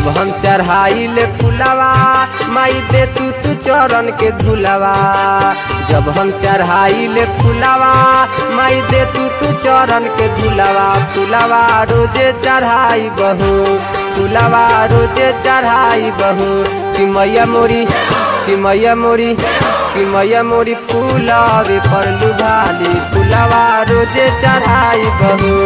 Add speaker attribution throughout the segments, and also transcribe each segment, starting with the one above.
Speaker 1: जब हम चढ़ाई ले फुलावा माई दे तू तू चरण के धुलावा जब हम चढ़ाई ले फुलावा माई दे तू तू चरण के धुलावा फुलावा रोजे चढ़ाई बहू फुलावा रोजे चढ़ाई बहू कि मैया मोरी कि मैया मोरी कि मैया मोरी फूलावे पर लुभाली फुलावा रोजे चढ़ाई बहू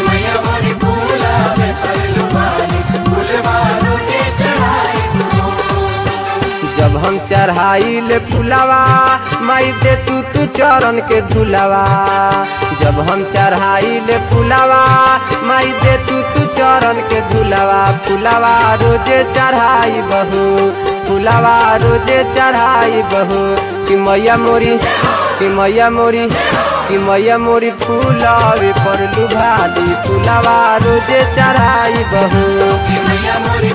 Speaker 1: जब हम चढ़ाई ले फुलावा माई दे तू तू चरण के धुलावा जब हम चढ़ाई ले फुलावा माई दे तू तू चरण के धुलावा फुलावा रोजे चढ़ाई बहू फुलावा रोजे चढ़ाई बहू कि मैया मोरी कि मैया मोरी कि मैया मोरी फूलावे पर लुभाली फुलावा रोजे चढ़ाई बहू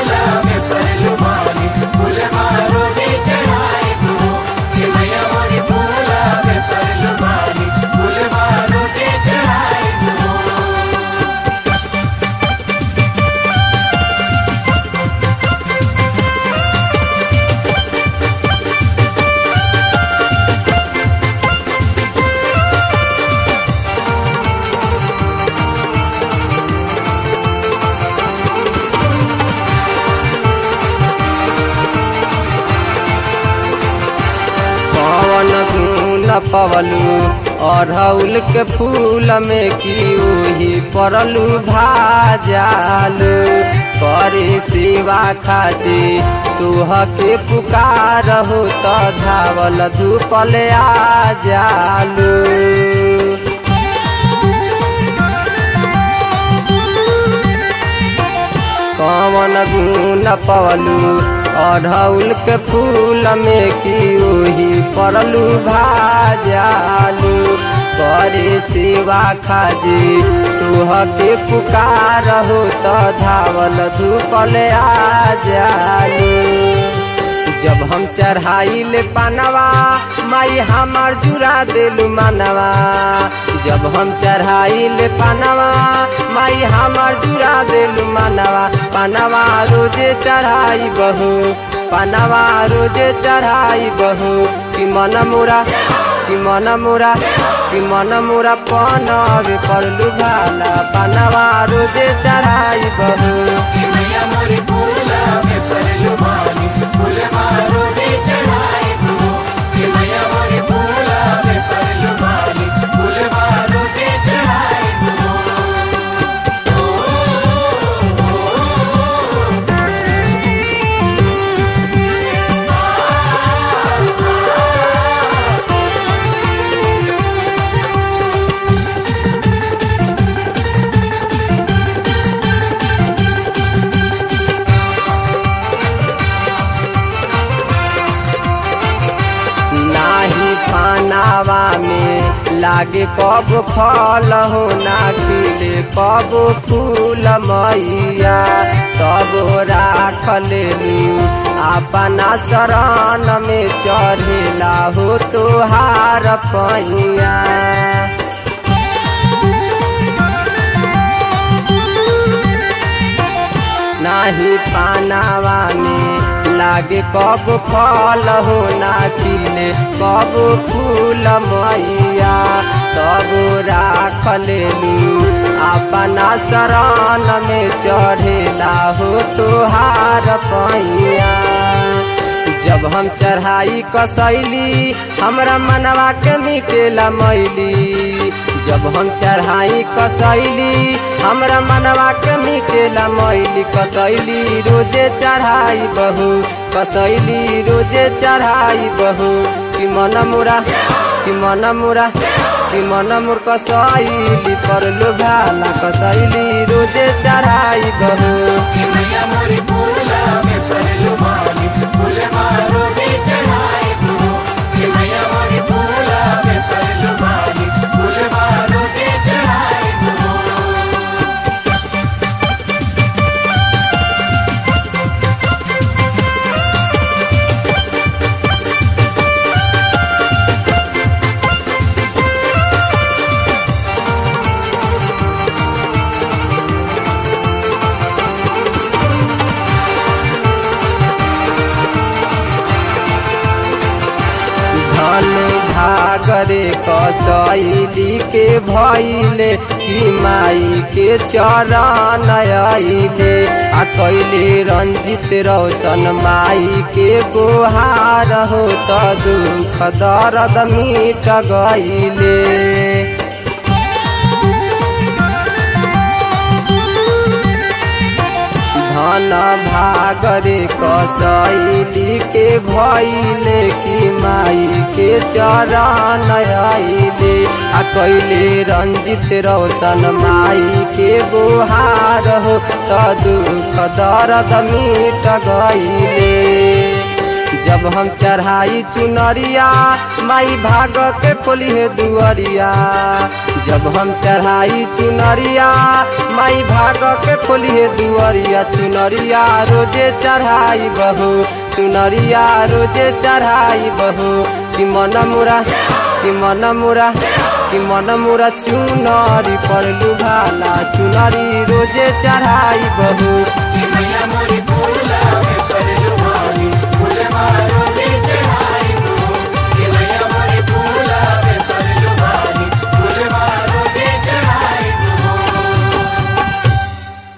Speaker 1: पवन गुण पवलू अढ़ौल के फूल में की उही परलू भाजालू करे सेवा खाती तुह के पुकार हो तो धावल धूपल आ जालू कवन गुण पवलू अढ़ौल के फूल में की ओही परलू भाजालू करे सेवा खाजी तुह के पुकार हो तो धावल धूपल आ जालू जब हम चढ़ाई ले पानवा माई हमार जुड़ा दिलू मानवा जब हम चढ़ाई ले पानवा माई हमार जुड़ा दिलू मानवा पानवा रोजे चढ़ाई बहू पानवा रोजे चढ़ाई बहू कि मन मोरा कि मन मोरा कि मन मोरा पनवे पर लुभाला पानवा रोजे चढ़ाई बहू नाही पानावा में लागे कब फल हो ना खिले कब फूल मैया तब राख लेलू अपना शरण में चढ़ेला हो तोहार पैया नाही पानावा में लागे कब फल हो ना खिले कब फूल मैया तब राख लेलू अपना शरण में चढ़ेला हो तोहार पैया जब हम चढ़ाई कसैली हमरा मनवा के मिटेला मैली जब हम चढ़ाई कसैली हमरा मनवा के मिटेला मैली कसैली रोजे चढ़ाई बहू कसैली रोजे चढ़ाई बहू कि मन मुरा कि मन मुरा कि मन मुर कसैली पर लुभाला कसैली रोजे चढ़ाई बहू धन भागरे कसैली के भैले कि माई के चरण आइले आ कैले रंजित रोशन माई के गोहार हो त दुख दर्द मिट गईले धन भागरे कसैली के भैले कि माई के चरण आइले आ कैले रंजित रोशन माई के गोहार हो त दुख दर्द मिट गईले जब हम चढ़ाई चुनरिया माई भाग के खोली है दुअरिया जब हम चढ़ाई चुनरिया माई भाग के खोली है दुअरिया चुनरिया रोजे चढ़ाई बहू चुनरिया रोजे चढ़ाई बहू कि मन मुरा कि मन मुरा कि मन मुरा चुनरी पर लुभाला चुनरी रोजे चढ़ाई बहू